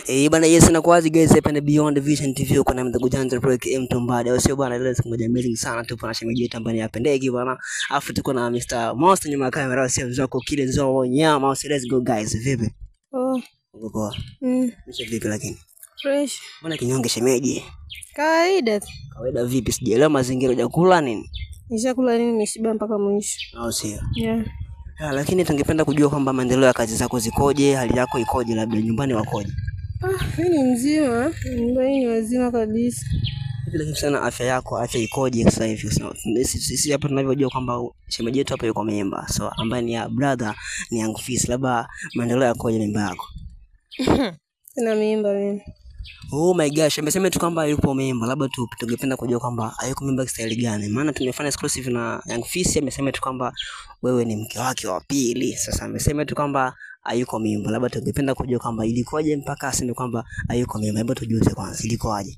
Eh, bana yes na kwazi guys hapa ni Beyond Vision TV uko na mdogo Janja Project M Tumbade. Au sio bana leo siku moja amazing sana tupo na shemeji yetu ambaye apendeki bana. Alafu tuko na Mr. Monster nyuma ya kamera sio zako kile zao nyama. Au sio, let's go guys. Vipi? Oh, Uko poa? mm, Mche vipi lakini? fresh. Mbona kinyonge shemeji? Kawaida tu. Kawaida vipi? Sijaelewa mazingira hujakula nini? Nishakula nini nimeshiba mpaka mwisho. Au sio? Yeah. Ah, lakini tungependa kujua kwamba maendeleo ya kazi zako zikoje, hali yako ikoje, labda nyumbani wakoje? Ah, mimi ni mzima. Nyumbani ni wazima kabisa. Hivi lakini sana afya yako, afya ikoje sasa hivi? So, sisi sisi hapa tunavyojua kwamba shemeji yetu hapa yuko memba, so ambaye ni ya brother ni Young Fis, labda maendeleo yakoje memba yako? Sina mimba mimi. Oh my gosh, amesema tu kwamba yupo memba, labda tu tungependa kujua kwamba hayuko memba style gani, maana tumefanya exclusive na Young Fis, amesema tu kwamba wewe ni mke wake wa pili. Sasa amesema tu kwamba hayuko memba, labda tungependa kujua kwamba ilikuwaje mpaka aseme kwamba hayuko memba. Hebu tujuze kwanza, ilikuwaje?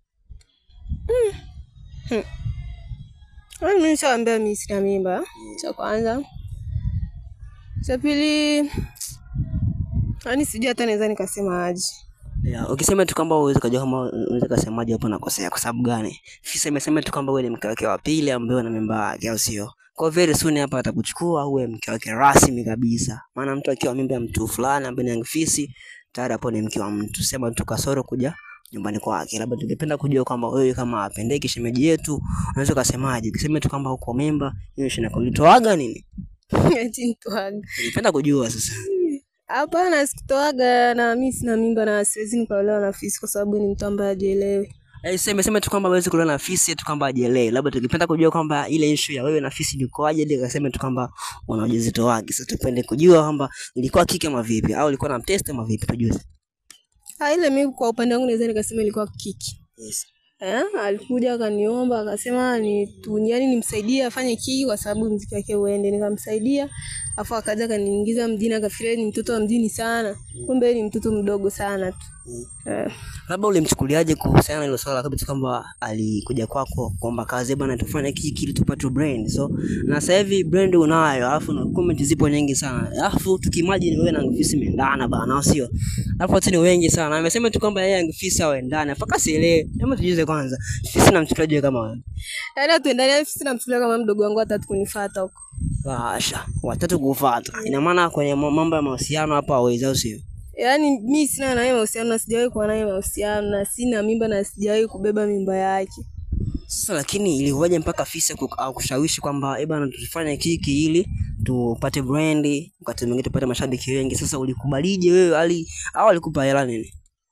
Yaani mimi nishawaambia mimi sina mimba. Cha kwanza. Cha pili, yaani sijui hata naweza nikasema aje. Yeah, ukisema tu kwamba uweze kujua kama unaweza kusemaje hapo nakosea kwa sababu gani? Fisa imesema tu kwamba wewe ni mke wake wa pili ambaye una memba wake au sio? Kwa very soon hapa atakuchukua uwe mke wake rasmi kabisa. Maana mtu akiwa mimba ya mtu fulani ambaye ni Young Fisi tayari hapo ni mke wa mtu. Sema tu kasoro kuja nyumbani kwake. Labda tungependa kujua kwamba wewe kama apendeki shemeji yetu unaweza kusemaje? Ukisema tu kwamba uko memba hiyo shina kulitoaga nini? Eti nitoaga. Ningependa kujua sasa. Hapana, sikutoaga na mimi sina mimba na siwezi nikaolewa na fisi kwa sababu ni mtu ambaye hajielewi. Eh, sema sema tu kwamba hawezi kulewa na fisi eti kwamba ajelee. Labda tungependa kujua kwamba ile issue ya wewe na fisi ilikuwaje ili akasema tu kwamba una ujauzito wake. Sasa tupende kujua kwamba ilikuwa kike ama vipi au ilikuwa na mteste ama vipi tujuze. Ah, ile mimi kwa upande wangu naweza nikasema ilikuwa kiki. Yes. Eh, alikuja akaniomba akasema ni tu, yani nimsaidie afanye kiki kwa sababu mziki wake uende. Nikamsaidia, afu akaja akaniingiza mjini akafikiria ni mtoto wa mjini sana. Kumbe ni mtoto mdogo sana tu. Eh, Labda ulimchukuliaje kuhusiana na hilo swala kabisa kwamba alikuja kwako kwamba kazi bwana tufanye kiki ili tupate brand. So na sasa hivi brand unayo alafu na comment zipo nyingi sana. Alafu tukimagine wewe na Young Fisi mendana bana au sio? Alafu watu ni wengi sana. Amesema tu kwamba yeye Young Fisi aendane. Mpaka sielewe. Hebu tujize kwanza. Fisi namchukuliaje kama wewe? yaani atuendane fisi namchukulia kama mdogo wangu watatu kunifuata huko. Washa, watatu kufuata. Ina maana kwenye ma- mambo ya mahusiano hapa hawezi au sio? Yaani mi sina naye mahusiano na sijawahi kuwa naye mahusiano na sina mimba na sijawahi kubeba mimba yake. Sasa lakini ilikuwaje mpaka Fisa ku- au kushawishi kwamba eh bana tufanye kiki ili tupate brand, wakati mwingine tupate mashabiki wengi. Sasa ulikubalije wewe ali au alikupa hela nini?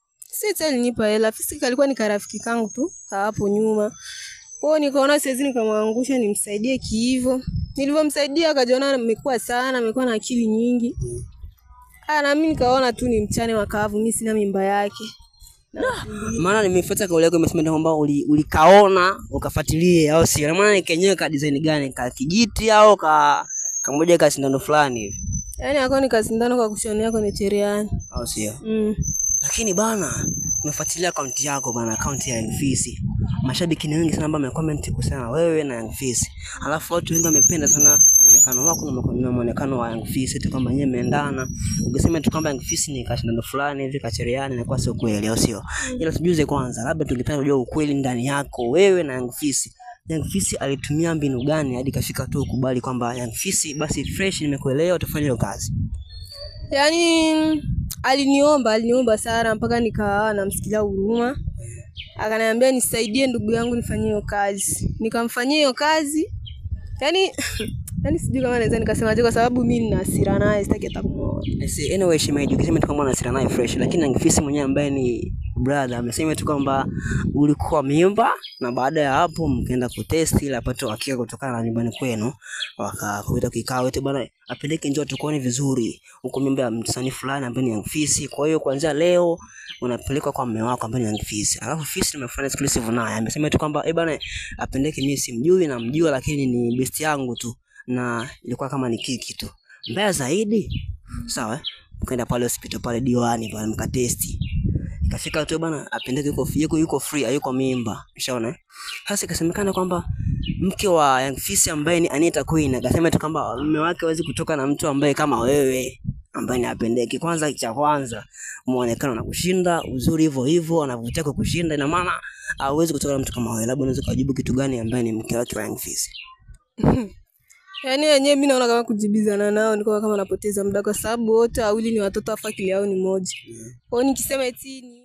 Si tena alinipa hela, fisi alikuwa ni karafiki kangu tu ka hapo nyuma. Kwa hiyo nikaona siwezi nikamwangusha nimsaidie kiivo. Nilivyomsaidia akajiona amekuwa sana, amekuwa na akili nyingi. Ah, na mimi nikaona tu ni mchane makavu, mimi sina mimba yake. Maana nimefuata kauli yako imesema kwamba uli, ulikaona ukafuatilie au sio? Na maana ni kenyewe ka design gani? Ka kijiti au ka kamoja ka sindano fulani hivi Yaani akawa ni kasindano kwa kushonea kwenye cherehani. au sio? Mm. Lakini bana, nimefuatilia akaunti yako bana, akaunti ya Young Fisi. Mashabiki ni wengi sana ambao wamecomment kuhusiana na wewe na Young Fisi. Alafu watu wengi wamependa sana muonekano wako na muonekano- na muonekano wa Young Fisi tu kwamba nyewe mmeendana. Ukisema tu kwamba Young Fisi ni kashindano fulani hivi kachereani inakuwa sio kweli au sio? Ila tujuze kwanza, labda tungependa kujua ukweli ndani yako wewe na Young Fisi. Young Fisi alitumia mbinu gani hadi kafika tu ukubali kwamba Young Fisi basi fresh, nimekuelewa utafanya hiyo kazi. Yaani aliniomba, aliniomba sana mpaka nikawa namsikilia huruma. Akaniambia nisaidie ndugu yangu nifanyie hiyo kazi. Nikamfanyia hiyo kazi. Yaani yaani sijui kama naweza nikasemaje kwa sababu mimi nina hasira naye sitaki hata kumuona. I see, anyway shemeji, ukisema tu kwamba unasira naye fresh, lakini Young Fisi mwenyewe ambaye ni brother amesema tu kwamba ulikuwa mimba na baada ya hapo mkaenda kutest ili apate uhakika kutokana na nyumbani kwenu, wakakuita kikao eti bwana apeleke njoo tukuone vizuri huko mimba ya msanii fulani ambaye ni Young Fisi. Kwa hiyo kuanzia leo unapelekwa kwa mume wako ambaye ni Young Fisi. Alafu Fisi nimefanya exclusive naye amesema tu kwamba eh bwana apendeke, mimi simjui na mjua, lakini ni best yangu tu na ilikuwa kama ni kiki tu. Mbaya zaidi sawa, mkaenda pale hospital pale diwani pale mkatesti, ikafika tu bana apendeke, yuko yuko yuko free, hayuko mimba, ushaona eh? Sasa ikasemekana kwamba mke wa Young Fisi ambaye ni Anita Queen akasema tu kwamba mume wake hawezi kutoka na mtu ambaye kama wewe ambaye ni apendeki. Kwanza cha kwanza muonekano na kushinda, uzuri hivyo hivyo, anavutia kwa kushinda, ina maana hauwezi kutoka na mtu kama wewe. Labda unaweza kujibu kitu gani ambaye ni mke wake wa Young Fizz? Yaani wenyewe mimi naona kama kujibizana nao ni kama napoteza muda kwa sababu wote wawili ni watoto afu akili yao ni moja. Kwa hiyo nikisema eti ni